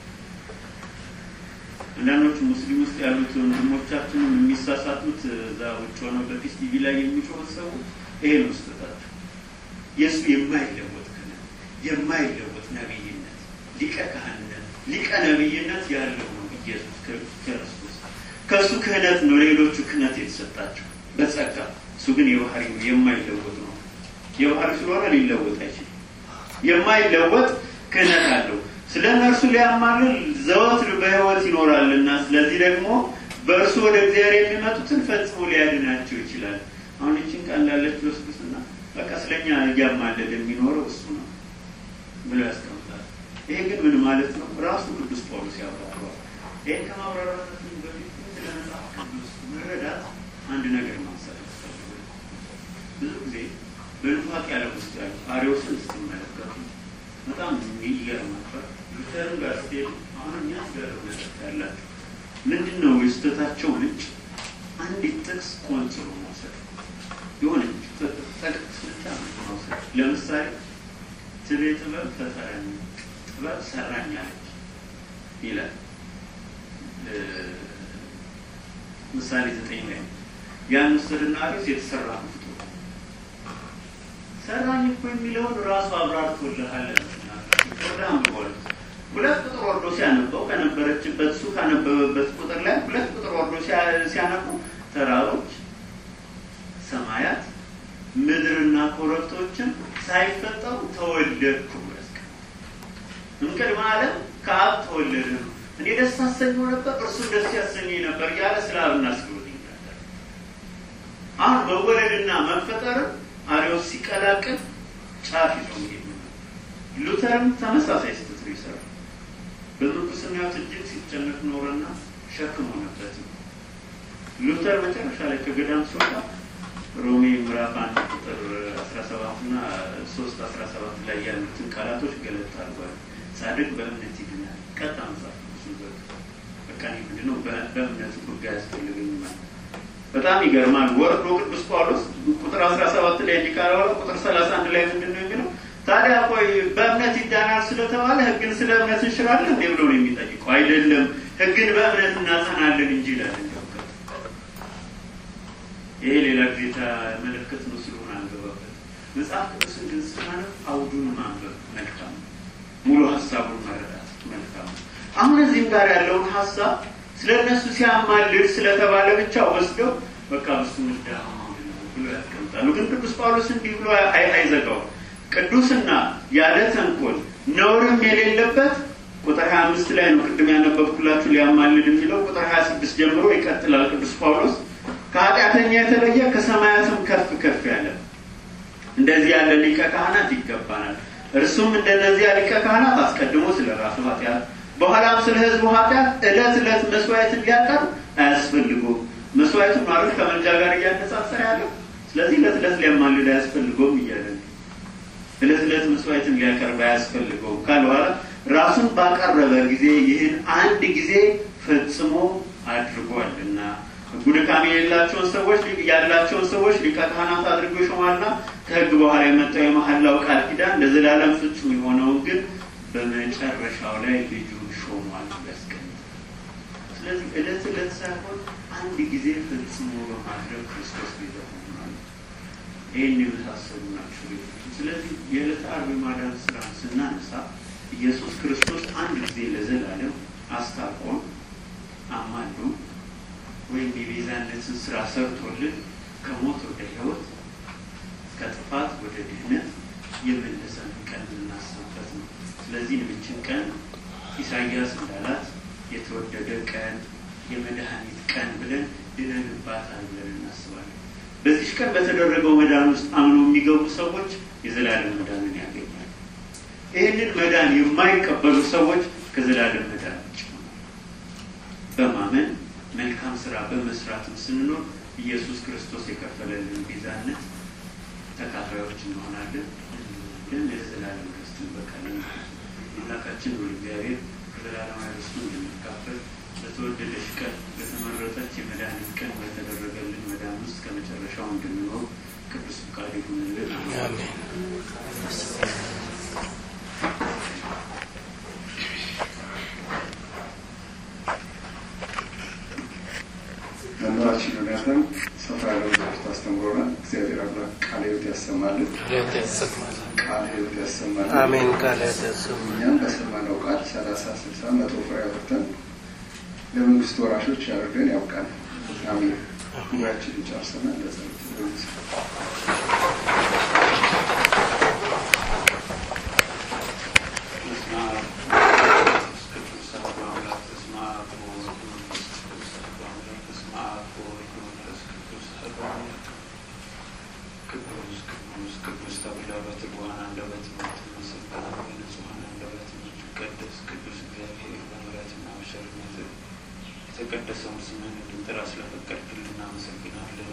አንዳንዶቹ ሙስሊም ውስጥ ያሉት ወንድሞቻችንም የሚሳሳቱት እዛ ውጭ ሆነው በፊስ ቲቪ ላይ የሚጮሁት ሰዎች ይሄ ነው ስህተታቸው። የእሱ የማይለወጥ ክህነት፣ የማይለወጥ ነቢይነት፣ ሊቀ ካህንነት፣ ሊቀ ነቢይነት ያለው ነው ኢየሱስ ክርስቶስ። ከእሱ ክህነት ነው ሌሎቹ ክህነት የተሰጣቸው በጸጋ። እሱ ግን የባህሪ ነው የማይለወጥ ነው። የባህሪ ስለሆነ ሊለወጥ አይችልም። የማይለወጥ ክህነት አለው። ስለ እነርሱ ሊያማልል ዘወትር በሕይወት ይኖራልና ስለዚህ ደግሞ በእርሱ ወደ እግዚአብሔር የሚመጡትን ፈጽሞ ሊያድናቸው ይችላል። አሁን ይችን ቃል እንዳለች ወስዱትና በቃ ስለኛ እያማለደ የሚኖረው እሱ ነው ብሎ ያስቀምጣል። ይሄ ግን ምን ማለት ነው? ራሱ ቅዱስ ጳውሎስ ያብራረዋል። ይህን ከማብራራታችን በፊት ስለ መጽሐፍ ቅዱስ ለመረዳት አንድ ነገር ማንሳት ያስፈልጋል። ብዙ ጊዜ በንፋቅ ያለ ውስጥ ያሉ አሪዎስን ስትመለከቱ በጣም ይገርማቸዋል። ሉተርን ጋር ስትሄዱ አሁን የሚያስገርም ነገር ያላቸው ምንድን ነው የስህተታቸው ምንጭ? አንዲት ጥቅስ ቆንጽሎ መውሰድ የሆነች ጥቅስ ብቻ መውሰድ። ለምሳሌ ትቤ ጥበብ ፈጠረኝ፣ ጥበብ ሰራኛለች ይላል ምሳሌ ዘጠኝ ላይ ያን ውሰድና አሪስ የተሰራ ፍጡር ሰራኝ እኮ የሚለውን ራሱ አብራርቶልሃል። ወደ አንብቧል። ሁለት ቁጥር ወርዶ ሲያነበው ከነበረችበት እሱ ካነበበበት ቁጥር ላይ ሁለት ቁጥር ወርዶ ሲያነቡ ተራሮች፣ ሰማያት፣ ምድርና ኮረብቶችን ሳይፈጠሩ ተወለድኩ ብሎ ያስቀምጣል። እምቅድመ ዓለም ከአብ ተወለደ ነው። እኔ ደስ አሰኘው ነበር፣ እርሱ ደስ ያሰኘኝ ነበር እያለ ስለ አብና ስለ ወልድ ይናገራል። አሁን መወለድና መፈጠርን አሪዎስ ሲቀላቅል ጫፍ ይዞ መሄድ ነው። ሉተርም ተመሳሳይ ስህተት ነው ይሰራል። በምንኩስና ሕይወት እጅግ ሲጨነቅ ኖረና ሸክም ሆነበት። ሉተር መጨረሻ ላይ ከገዳም ሲወጣ ሮሜ ምዕራፍ አንድ ቁጥር አስራ ሰባት እና ሶስት አስራ ሰባት ላይ ያሉትን ቃላቶች ገለጥ አድርጓል። ጻድቅ በእምነት ይድናል። ቀጣ መጽሐፍ በቃ ምንድን ነው በእምነት ጉዳይ ያስፈልገኝ ማለት በጣም ይገርማል። ወርዶ ቅዱስ ጳውሎስ ቁጥር አስራ ሰባት ላይ እንዲቃረበ ቁጥር ሰላሳ አንድ ላይ ምንድን ነው የሚለው? ታዲያ ቆይ በእምነት ይዳናል ስለተባለ ሕግን ስለ እምነት እንሽራለን እንዴ ብሎ ነው የሚጠይቀው። አይደለም ሕግን በእምነት እናጸናለን እንጂ ይላል። ይሄ ሌላ ጊዜ መለከት ነው ስለሆነ አንገባበት። መጽሐፍ ቅዱስን ግን ስናነብ አውዱን ማንበብ መልካም ነው። ሙሉ ሀሳቡን መረዳት መልካም ነው። አሁን እዚህም ጋር ያለውን ሀሳብ ስለ እነሱ ሲያማልድ ስለተባለ ብቻ ወስደው በቃ በሱ ምዳ ብሎ ያስቀምጣሉ። ግን ቅዱስ ጳውሎስ እንዲህ ብሎ አይዘጋውም። ቅዱስና ያለ ተንኮል ነውርም የሌለበት ቁጥር ሀያ አምስት ላይ ነው ቅድም ያነበብኩላችሁ ሊያማልድ የሚለው ቁጥር ሀያ ስድስት ጀምሮ ይቀጥላል። ቅዱስ ጳውሎስ ከኃጢአተኛ የተለየ ከሰማያትም ከፍ ከፍ ያለ እንደዚህ ያለ ሊቀ ካህናት ይገባናል። እርሱም እንደነዚያ ሊቀ ካህናት አስቀድሞ ስለ ራሱ ኃጢአት በኋላም ስለ ሕዝቡ ኃጢአት ዕለት ዕለት መስዋዕትን ሊያቀርብ አያስፈልገውም። መስዋዕቱን ማለት ከመንጃ ጋር እያነጻጸረ ያለው ስለዚህ ዕለት ዕለት ሊያማልድ አያስፈልገውም እያለ ዕለት ዕለት መስዋዕትን ሊያቀርብ አያስፈልገውም ካለ በኋላ ራሱን ባቀረበ ጊዜ ይህን አንድ ጊዜ ፈጽሞ አድርጓልና ሕጉ ድካም የሌላቸውን ሰዎች ያላቸውን ሰዎች ሊቀ ካህናት አድርጎ ይሾማልና ከሕግ በኋላ የመጣው የመሐላው ቃል ኪዳን ለዘላለም ፍጹም የሆነውን ግን በመጨረሻው ላይ ልጁን ሾሟል ያስቀምጣል። ስለዚህ ዕለት ዕለት ሳይሆን አንድ ጊዜ ፈጽሞ በማድረግ ክርስቶስ ቤዛ ሆኗል። ይህን የመሳሰሉ ናቸው ቤቶች። ስለዚህ የዕለተ ዓርብ የማዳን ስራን ስናነሳ ኢየሱስ ክርስቶስ አንድ ጊዜ ለዘላለም አስታርቆን አማሉ ወይም የቤዛነትን ስራ ሰርቶልን ከሞት ወደ ሕይወት ከጥፋት ወደ ድህነት የመለሰን ቀን የምናስብበት ነው። ስለዚህ ንብችን ቀን ኢሳያስ እንዳላት የተወደደ ቀን የመድኃኒት ቀን ብለን ድነንባታል ብለን እናስባለን። በዚች ቀን በተደረገው መዳን ውስጥ አምነው የሚገቡ ሰዎች የዘላለም መዳንን ያገኛል። ይህንን መዳን የማይቀበሉ ሰዎች ከዘላለም መዳን ውጭ በማመን መልካም ስራ በመስራትም ስንኖር ኢየሱስ ክርስቶስ የከፈለልን ቤዛነት ተካፋዮች እንሆናለን። ግን የዘላለም ርስት እንበቃለን። አምላካችን ሁሉ እግዚአብሔር ከዘላለማዊ ርስቱ እንድንካፈል በተወደደች ቀን በተመረጠች የመድኃኒት ቀን በተደረገልን መዳን ውስጥ ከመጨረሻው እንድንኖር ቅዱስ ፍቃድ ይሁንልን። መምህራችን ዮናታን ሰፋ ያለ ትምህርት አስተምሮናል። እግዚአብሔር አምላክ ቃለ ሕይወት ያሰማልን፣ ቃለ ሕይወት ያሰማልን። አሜን። ቃለ ሕይወት ያሰማልን። እኛም በሰማነው ቃል ሰላሳ ስልሳ መቶ ፍሬ አፍርተን ለመንግስት ወራሾች ያደርገን ያውቃል። አሜን። ጉባኤያችንን ጨርሰናል። ለጸሎት የተቀደሰውን ስምህን እንድንጠራ ስለፈቀድክልን እናመሰግናለን።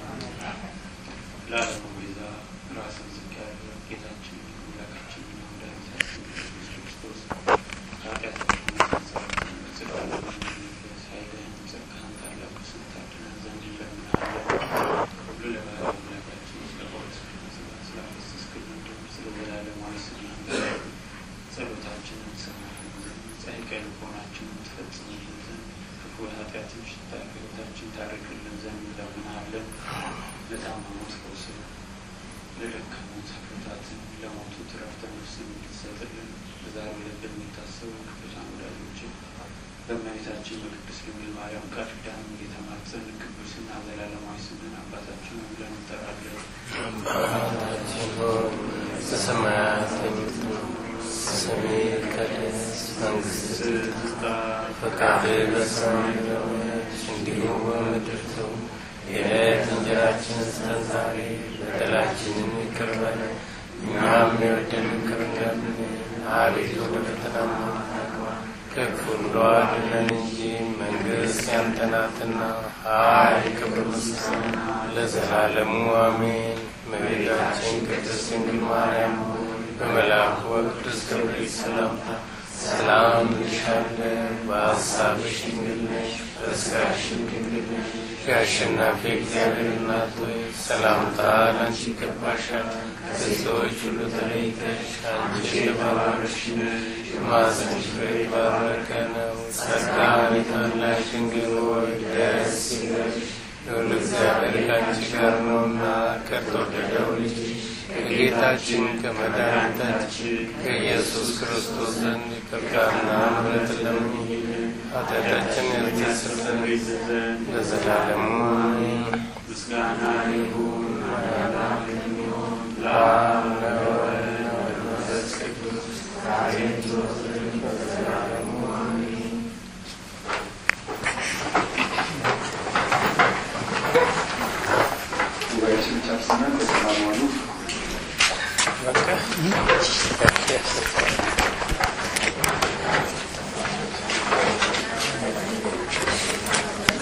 ለዓለሙ ቤዛ ራስን ዝቅ ያደረግ ጌታችን አምላካችን መድኃኒታችን ኢየሱስ ክርስቶስ ከኃጢአታችን የተሰረትን በጽድቅ ኃይልህን ጸጋህን ታላቁ ስም ታድነን ዘንድ እንለምንሃለን። ሁሉ ለባህሪ አምላካችን ስለ ጳውሎስ ስለ ስላፈሰስክልን ደም ስለ ዘላለማዊ ስናንተ ጸሎታችንን ሰማህን ዘንድ ጸይቀ ልቦናችንን ትፈጽምልን ዘንድ ክፉ የኃጢአትን ሽታ ከሕይወታችን ታርቅልን ዘንድ እንለምንሃለን። ለታመሙት ፈውስን፣ ለደከሙት ብርታትን፣ ለሞቱት ዕረፍተ ነፍስን እንድትሰጥልን በዛሬው ዕለት በሚታሰቡ ቅዱሳን ወዳጆችን በእመቤታችን በቅድስት ድንግል ማርያም ቃል ኪዳን እየተማጸን ቅዱስና ዘላለማዊ ስምን አባታችን ብለን እንጠራለን። አባታችን ሆይ በሰማያት የምትኖር ስምህ ይቀደስ፣ መንግስትህ ትምጣ፣ ፈቃድህ በሰማይ እንደሆነች እንዲሁም በምድር ትሁን። የዕለት እንጀራችንን ስጠን ዛሬ፣ በደላችንን ይቅር በለን እኛም የበደሉንን ይቅር እንደምንል፣ አቤቱ ወደ ፈተና አታግባን ከክፉ ሁሉ አድነን እንጂ መንግሥት ያንተ ናትና፣ ኃይል፣ ክብር፣ ምስጋና ለዘላለሙ አሜን። እመቤታችን ቅድስት ድንግል ማርያም ሆይ በመልአኩ በቅዱስ ገብርኤል ሰላምታ ሰላም እልሻለሁ፣ በሐሳብሽ ድንግል ነሽ፣ በሥጋሽም ድንግል ነሽ። የአሸናፊ እግዚአብሔር እናት ሆይ ሰላምታ ለአንቺ ይገባሻል። ከሴቶች ሁሉ ተለይተሽ አንቺ የተባረክሽ ነሽ፣ የማኅፀንሽ ፍሬ የተባረከ ነው። ጸጋን የተመላሽ ድንግል ሆይ ደስ ይበልሽ፣ ልዑል እግዚአብሔር ከአንቺ ጋር ነውና ከተወደደው ልጅሽ ከጌታችን ከመድኃኒታችን ከኢየሱስ ክርስቶስ ዘንድ ይቅርታና ምሕረት ለምኝልን ኃጢአታችንን ያስተሰርይልን ዘንድ ለዘላለሙ አሜን። ምስጋና ይሁን ማዳን የሚሆን ለአብ ለወልድ ለመንፈስ ቅዱስ ዛሬም ዘወትርም ለዘላለሙ አሜን። ጉባኤያችን ጨርሰናል። በሰላም ዋሉ። በቃ